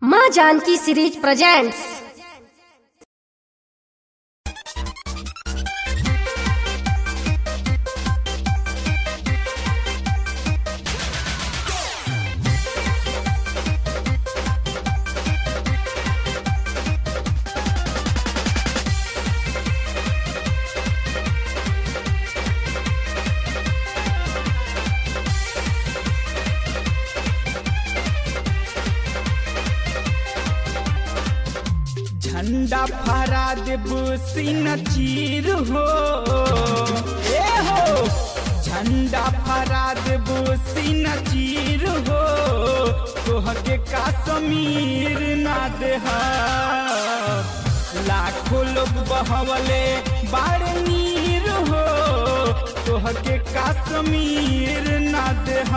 माँ Janaki series presents झंडा फहरा देब सीन चीर हो ए हो झंडा फहरा देब सीन चीर हो तोहके काश्मीर ना देह लाखों लोग बहवले बाड़ नीर हो तोहके काश्मीर ना देह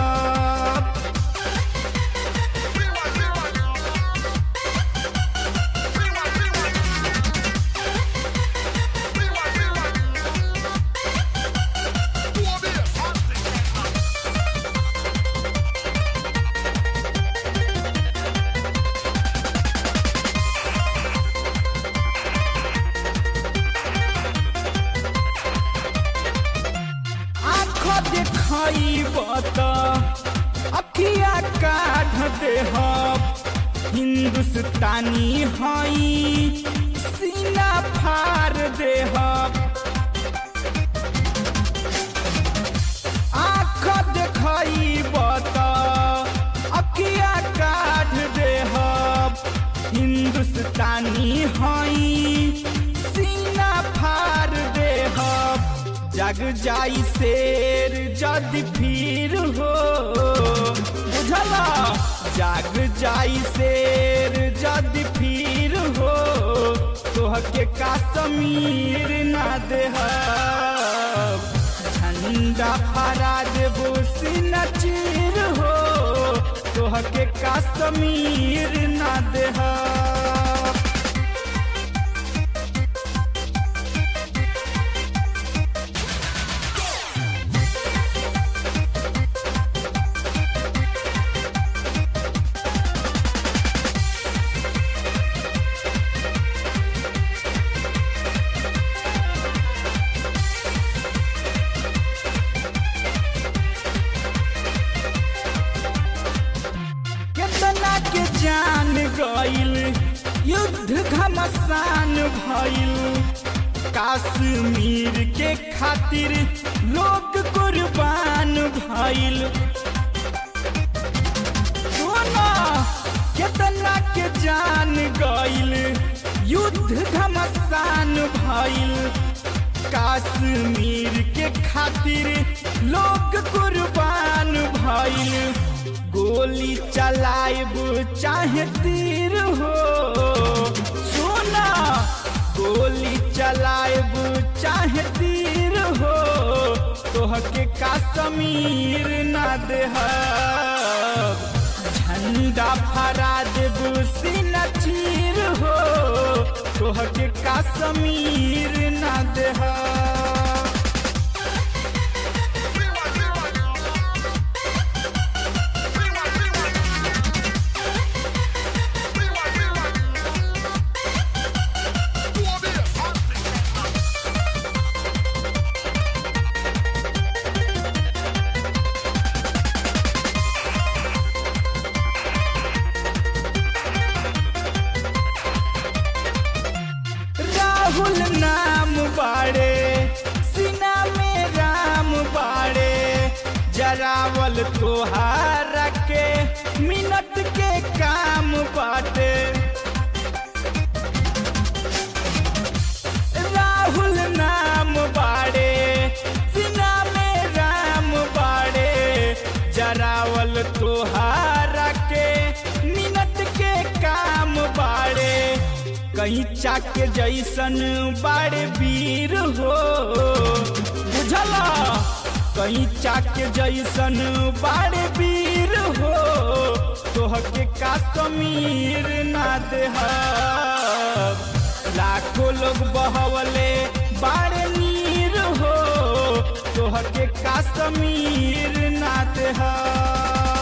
आँख देखाइब त अखिया काढ़ देहब हिंदुस्तानी हई सीना फार देहब आँख देखाइब त अखिया काढ़ देहब हिंदुस्तानी हई सीना फार देहब जग जाई शेर जद फिर हो बुझला जग जाई शेर जद फिर हो तोहके काश्मीर ना देह झंडा फहरा देबो सीना चीर हो तोहके काश्मीर ना देह केतना के जान गईल युद्ध घमसान भइल कश्मीर के खातिर लोग कुर्बान भइल सोना केतना के जान गईल युद्ध घमसान भइल कश्मीर के खातिर लोग कुर्बान भइल गोली चलाइब चाहे तीर हो सुना गोली चलाइब चाहे तीर हो तोहके काश्मीर ना देह झंडा फहरा देब सीना चीर हो तोहके काश्मीर ना देह राहुल नाम बाड़े सीना में राम बाड़े जरावल तोहार के मिनट के काम बाटे राहुल नाम बाड़े सीना में राम बाड़े जरावल तोहार के मिनट के काम बाड़े कहीं चाके जैसन बाड़े वीर हो बुझला कहीं चाके जैसन बाड़े वीर हो तोहके काश्मीर ना देह लाखों लोग बहवले बाड़े नीर हो तोहके काश्मीर ना देह